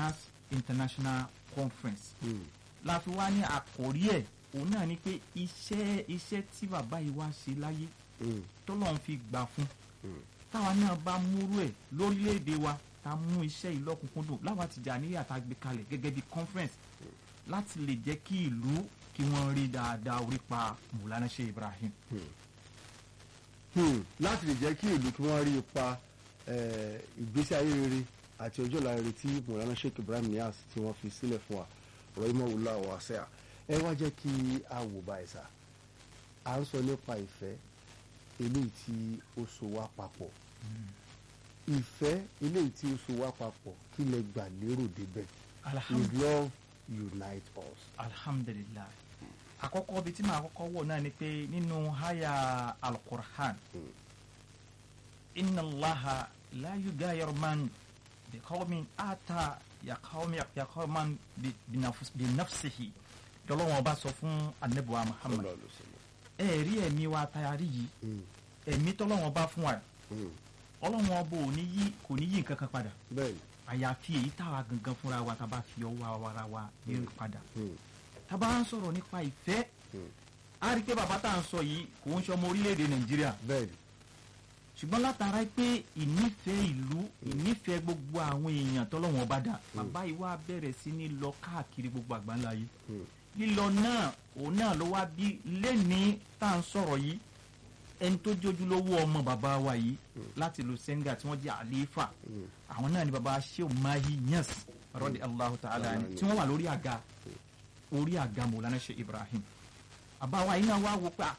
Nias International Conference Hmm. la fi wá ní àkórí ẹ̀ òun náà ni pé iṣẹ́ iṣẹ́ tí bàbá yìí wá ṣe láyé Hmm. tọ́lọ́run fi gbà fún Hmm. táwa náà bá múrú ẹ̀ lórílẹ̀‐èdè wa ta mú iṣẹ́ yìí lọ́kùnkúndùn láwa Tìjàníyà tá a gbé kalẹ̀ gẹ́gẹ́ bí conference láti lè jẹ́ kí ìlú kí wọ́n rí dáadáa orí pa Mùlánà Sheikh Ibrahim. Hmm. láti lè jẹ́ kí ìlú kí wọ́n rí ipa eh, ìgbésí ayé rere àti ọjọ́ ọ̀la rere tí Mọ̀lánà Sheikh Ibrahim Niass tí wọ́n fi sílẹ̀ fún wa ọ̀rọ̀ ìmọ̀ wùlọ àwọn àṣẹ à ẹ wá jẹ́ kí a wò báyìí sá à ń sọ nípa ìfẹ́ eléyìí tí ó so wá papọ̀ ìfẹ́ eléyìí tí ó so wá papọ̀ kí lẹ gbà lérò débẹ̀ is alhamdulilayi love unite us. alhamdulilayi àkọ́kọ́ bíi tí màá kọ́kọ́ wò náà ni pé nínú haya alukur'an Mm. inna allaha la yugayiru man bi qawmin ata ya qawmi ya qawman bi bi nafs- bi nafsihi dọ́lọ́wọ́n bá sọ fún anabiwa muhammad Sallallahu alaihi wasallam. ẹ̀ẹ́rí ẹ̀mí wa tayari yìí Hmm. ẹ̀mí tọ́lọ́wọ́n bá fún wa Hmm. ọlọ́wọ́n bò ní yí kò ní yí nǹkan kan padà bẹ́ẹ̀ni. àyàfi èyí táwa gangan fúnra wa tá a bá fi ọwọ́ ara wa yí padà Hmm. tá a bá ń sọ̀rọ̀ nípa ìfẹ́ Hmm. a rí i pé bàbá tá à ń sọ yìí kò ń ṣọmọ orílẹ̀-èdè nàìjíríà bẹ́ẹ̀ni. ṣùgbọ́n látara pé ìnífẹ̀ẹ́ ìlú ìnífẹ̀ẹ́ gbogbo àwọn èèyàn tọ́lọ́wọ́n bá dà bàbá yìí wá bẹ̀rẹ̀ sí ní lọ káàkiri gbogbo àgbáńlá yìí Hmm. lílọ náà òun náà ló wá bí lẹ́ni tá à ń sọ̀rọ̀ yìí ẹni tó jójú lówó ọmọ bàbá wa yìí láti lu Senegal tí wọ́n jẹ́ àlééfà Hmm. àwọn náà ni bàbá Shehu Mahi Niass rọ́dí Allahu ta'ala ni tí wọ́n wà lórí àga orí àga Mọ̀lánà Sheikh Ibrahim àbáwá yìí náà wá wò pé à,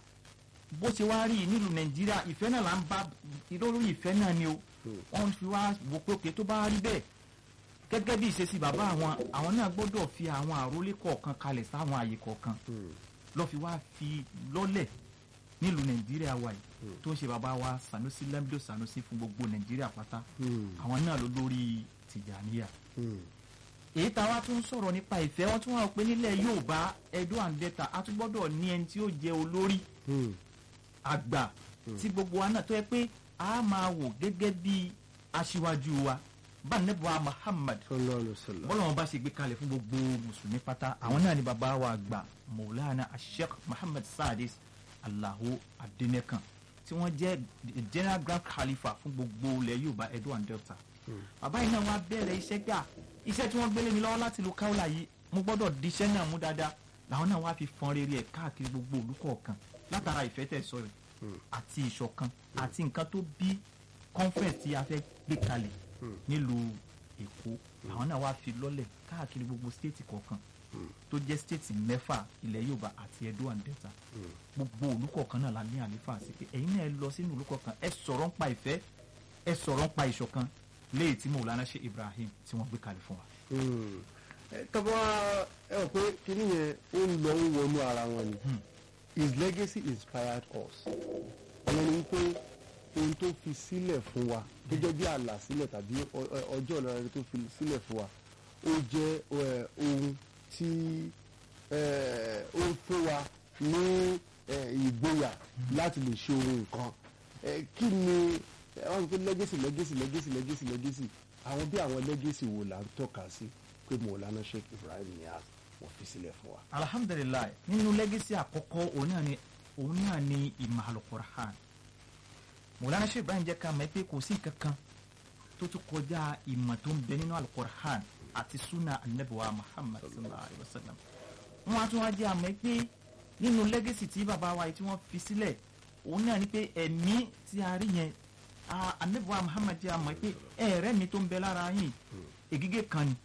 bó ṣe wá rí i nílùú Nàìjíríà ìfẹ́ náà là ń bá lórí ìfẹ́ náà ni o wọ́n fi wá wò pé òkè tó bá rí bẹ́ẹ̀ gẹ́gẹ́ bí ìṣesí bàbá àwọn àwọn náà gbọ́dọ̀ fi àwọn àrólé kọ̀ọ̀kan kalẹ̀ sáwọn àyè kọ̀ọ̀kan Hmm. lọ́ fi wá fi lọ́lẹ̀ nílùú Nàìjíríà wa yìí tó ń ṣe bàbá wa Sanusi Lamido Sanusi fún gbogbo Nàìjíríà pátá Hmm. àwọn náà ló lórí Tìjàníyà Hmm. èyí tá a wá tún sọ̀rọ̀ nípa ìfẹ́ wọn tún wà pé nílẹ̀ Yorùbá Edo and Delta a tún gbọ́dọ̀ ní ẹni tí ó jẹ́ olórí Hmm. àgbà tí gbogbo wa náà tó yẹ pé a máa wò gẹ́gẹ́ bí aṣíwájú wa bá nẹ́bùwá Muhammad sallallahu alaihi wasallam. bọ́lá wọn bá ṣe gbé kalẹ̀ fún gbogbo mùsùlùmí pátá àwọn náà ni bàbá wa àgbà Maulana Sheikh Muhammad Sadis Allahu Adenekan tí wọ́n jẹ́ general grand khalifa fún gbogbo ilẹ̀ Yorùbá Edo and Delta bàbá yìí náà wá bẹ̀rẹ̀ iṣẹ́ gbà iṣẹ́ tí wọ́n gbélé mi lọ́wọ́ láti lu Kaula yìí mo gbọ́dọ̀ di iṣẹ́ náà mú dáadáa làwọn náà wá fi fọn rere ẹ̀ káàkiri gbogbo ìlú kọ̀ọ̀kan látara ìfẹ́ tẹ̀ sọ rẹ̀ àti ìṣọ̀kan àti nǹkan tó bí conference tí a fẹ́ gbé kalẹ̀ nílùú Èkó àwọn náà wá fi lọ́lẹ̀ káàkiri gbogbo state kọ̀ọ̀kan tó jẹ́ state mẹ́fà ilẹ̀ Yorùbá àti Edo and Delta gbogbo ìlú kọ̀ọ̀kan náà la ní àlefa sí pé ẹ̀yin náà ẹ lọ sínú ìlú kọ̀ọ̀kan ẹ sọ̀rọ̀ ń pa ìfẹ́ ẹ sọ̀rọ̀ ń pa ìṣọ̀kan léyìí tí Maulana Sheikh Ibrahim tí wọ́n gbé kalẹ̀ fún wa. Hmm. Ẹ, tọ́ba ẹ rò pé kíní yẹn ó ń lọ ń wọnú ara wọn ni his legacy inspired us ìyẹn ni pé ohun tó fi sílẹ̀ fún wa tó jẹ́ bí àlàsílẹ̀ tàbí ọ- ọ- ọjọ́ ọ̀la rere tó fi sílẹ̀ fún wa ó jẹ́ ẹ, ohun tí ẹ, ó fún wa ní ẹ, ìgboyà láti lè ṣe ohun nǹkan Ẹ, kí ni ẹ, wọ́n sọ pé legacy legacy legacy legacy legacy àwọn bí àwọn legacy wo là ń tọ́ka sí pé Maulana Sheikh Ibrahim Niass wọ́n fi sílẹ̀ fún wa. alhamdulilayi nínú lẹ́gẹ́sì àkọ́kọ́ òun náà ni òun náà ni ìmọ̀ alukur'an Maulana Sheikh Ibrahim jẹ́ ká mọ̀ pé kò sí nǹkan kan tó tún kọjá ìmọ̀ tó ń bẹ nínú alukur'an àti sunna anabiwa Muhammad sallallahu alayhi wa sallam wọn á tún wá jẹ́ àmọ́ pé nínú lẹ́gẹ́sì tí bàbá wa yìí tí wọ́n fi sílẹ̀ òun náà ni pé ẹ̀mí tí a rí yẹn a- anabiwa Muhammad jẹ́ àmọ́ pé ẹ̀rẹ́ mi tó ń bẹ lára yìí ègígé kan ni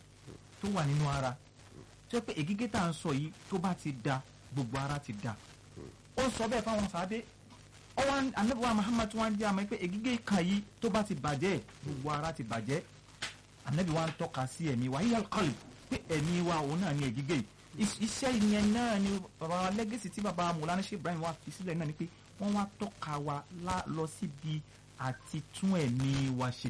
tó wà nínú ara tó yẹ pé ègígé tá à ń sọ yìí tó bá ti da gbogbo ara ti da ó sọ bẹ́ẹ̀ fáwọn sáadé ọwọ́n anabiwa Muhammad tí wọ́n jẹ́ àmọ́ pé ègígé kan yìí tó bá ti bàjẹ́ gbogbo ara ti bàjẹ́ anabi wa ń tọ́ka sí ẹ̀mí wa yíyá kọ́lì pé ẹ̀mí wa òun náà ni ègígé yìí Is- iṣẹ́ yẹn náà ni baba wa lẹ́gẹ̀sì tí baba Maulana Sheikh Ibrahim wa fi sílẹ̀ náà ni pé wọ́n wá tọ́ka wa lá- lọ síbi àti tún ẹ̀mí wa ṣe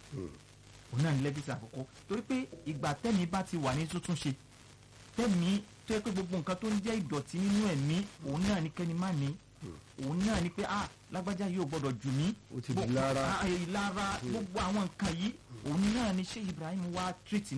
òun náà ní lẹ́gẹ̀sì àkọ́kọ́ torí pé ìgbà tẹ́mi bá ti wà ní tuntun ṣe tẹ́mi tó yẹ pé gbogbo nǹkan tó ń jẹ́ ìdọ̀tí nínú ẹ̀mí òun náà ní kẹ́ni má ní òun náà ní pé ah lágbájá yóò gbọ́dọ̀ jù mí Ó ti di Gbogbo- lára. ah, ìlara gbogbo àwọn nǹkan yìí òun náà ní Sheikh Ibrahim wá tírìtì